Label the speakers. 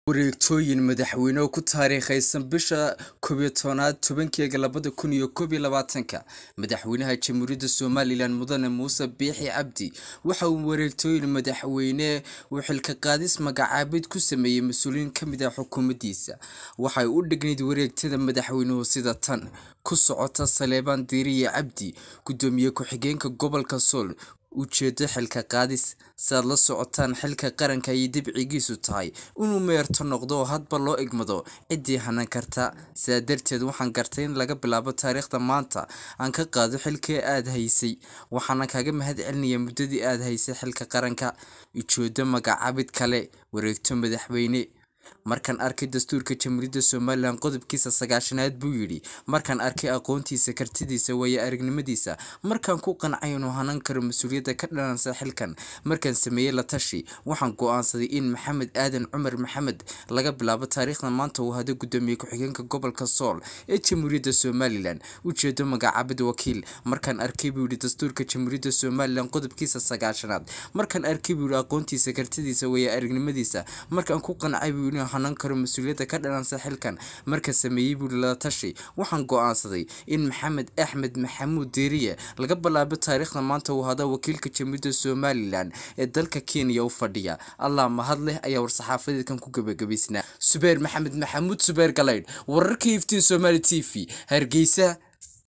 Speaker 1: wareegtooyin madaxweyne oo ku taariikhaysan bisha koobiyo tobnaad tobankeega labada kun iyo koob iyo labaatanka madaxweynaha jamhuuriyadda somalilan mudane muuse biixi cabdi waxa uu wareegtooyin madaxweyne uu xilka qaadis magacaabid ku sameeyey mas-uuliyiin ka mid ah xukuumaddiisa waxay u dhignayd wareegtada madaxweynuhu sida tan ku socota saleebaan diiriye cabdi guddoomiye ku-xigeenka gobolka sool ujeedo xilka qaadis saaad la socotaan xilka qaranka ayay dibcigiisu tahay inuu meerto noqdo oo hadba loo igmado ciddii hanan karta sidaa darteed waxaan gartay in laga bilaabo taariikhda maanta aan ka qaado xilkii aad haysay waxaana kaga mahad celinaya muddadii aad haysay xilka qaranka ujeedo magacaabid kale wareegto madaxweyne markaan arkay dastuurka jamhuuriyadda somalilan qodobkiisa sagaashanaad buu yidhi markaan arkay aqoontiisa kartidiisa waayo aragnimadiisa markaan ku qancay inuu hanan karo mas-uuliyadda ka dhalansa xilkan markaan sameeyey la tashi waxaan go-aansaday in maxamed aadan cumar maxamed laga bilaabo taariikhda maanta uu hado guddoomiye ku-xigeenka gobolka sool ee jamhuuriyadda somalilan ujeedo magacaabid wakiil markaan arkay buu yidhi dastuurka jamhuuriyadda somalilan qodobkiisa sagaashanaad markaan arkay buu yidhi aqoontiisa kartidiisa waayo aragnimadiisa markaan ku qancay buu yidhi hanan karo mas-uuliyadda ka dhalansa xilkan marka sameeyey buuri la tashi waxaan go-aansaday in maxamed axmed maxamuud diiriye laga bilaabo taariikhda maanta uu hada wakiilka jamhuuriyadda somalilan ee dalka kenya u fadhiya allah mahad leh ayaa war-saxaafadeedkan ku gebagabaysnaa subeer maxamed maxamuud subeer galaydh wararka iftiin somali t v hargeysa